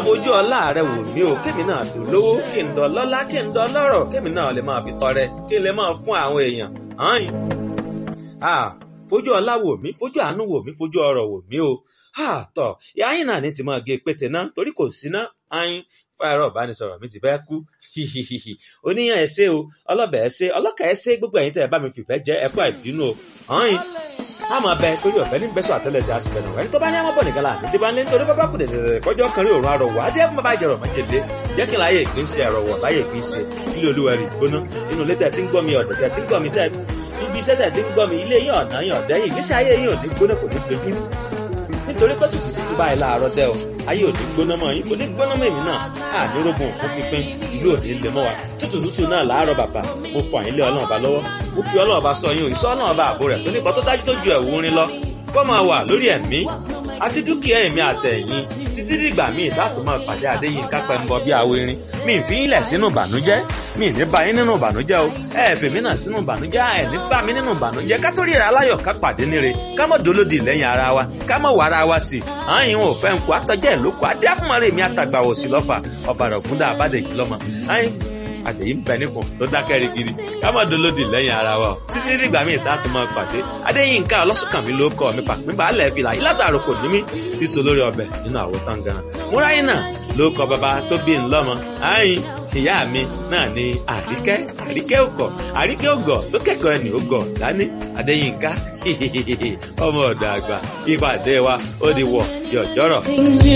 fojú ọlá rẹ wò mí o kémi náà dùn lówó kí n dán lọ́lá kí n dán lọ́rọ̀ kémi náà lè máa fi tọrẹ kí n lè máa fún àwọn èèyàn hàn ah fojú ọlá wò mí fojú àánú wò mí fojú ọrọ̀ wò mí o ah tọ ìyá yín náà ní ti máa gé pété náà torí kò sí ná ayin fáyọrọ ìbánisọ̀rọ̀ mi ti fẹ́ kú hihihihi oníyàn ẹsẹ o ọlọbẹ ẹsẹ ọlọkà ẹsẹ gbogbo ẹ̀yin tẹ́ ẹ bá mi fìfẹ́ jẹ ẹkọ ìbínú o hàn àmọ́ abẹ torí ọ̀fẹ́ ní bẹsọ àtẹlẹsẹ àsìfẹnù ẹni tó bá ní àmọbọ nìkan láàánú tí bá ní nítorí bábá kù dẹdẹdẹ kọjọ kan rí òórùn àrọwọ adé fún bàbá ìjẹrọ májèlé jẹ́ kí n láyè ìpín sí àrọwọ láyè ìpín sí ilé olúwa rí gbóná inú ilé tẹ́ ti ń gbọ́ mi ọ̀dọ̀ tẹ́ ti ń gbọ́ mi tẹ́ ibi iṣẹ́ tẹ́ ti ń gbọ́ mi ilé yín ọ̀nà yín ọ̀dẹ́yìn ìgbésí ayé yín ò ní gbóná kò ní gbẹdúrú nítorí pé tútù tútù báyìí láàárọ̀ dẹ́ o ayé ò ní gbóná mọ́ yín kò ní gbóná mọ́ èmi náà á ní rógun fún pínpín ìlú òní lè mọ́ wa tútù tútù náà láàárọ̀ bàbá mo fọ àyínlé ọlọ́run ọba lọ́wọ́ mo fi ọlọ́run ọba sọ yín o ìsọ ọlọ́run ọba àbò rẹ̀ tó nípa tó dájú tó ju ẹ̀wù rin lọ kó máa wà lórí ẹ̀mí àti dúkìá èmi àtẹ̀yìn títí dìgbà míì láti máa pàdé Adéyínká Pẹ́ńbọ bí awo irin mi ì fi yín lẹ̀ sínú ìbànújẹ́ mi ì ní bá yín nínú ìbànújẹ́ o ẹ ẹ̀ fèmí náà sínú ìbànújẹ́ ẹ ní bá mi nínú ìbànújẹ́ ká tó ríra aláyọ̀ ká pàdé níre ká mọ̀ dolódì lẹ́yìn ara wa ká mọ̀ wà ara wa tì àyìn ò fẹ́ nkù àtọ́jẹ́ ìlókù adé àfúnmọ́rẹ́ mi àtàgbà òsì lọ́fà ọ̀bàrà ògúndà àbádẹ́jì lọ́mọ àyìn àtẹ̀yí ń bẹ nípò tó dákẹ́ rigidi ká má dolódì lẹ́yìn ara wa o títí dìgbà míì tá a tún máa pàdé Adéyínká ọlọ́sùnkànmí ló kọ́ mi pàpín balẹ̀ fìlà ìlàsàrò kò ní mí ti so lórí ọbẹ̀ nínú àwo tán gan múráyìn náà ló kọ bàbá tó bí ńlọ́mọ àyìn ìyá mi náà ni àríkẹ́ àríkẹ́ òkọ̀ àríkẹ́ ògọ̀ tó kẹ́kọ̀ọ́ ẹni ògọ̀ dání Adéyínká ọmọ ọ̀dọ̀ àgbà ìpàdé wa ó di wọ̀ yọ̀jọ́rọ̀.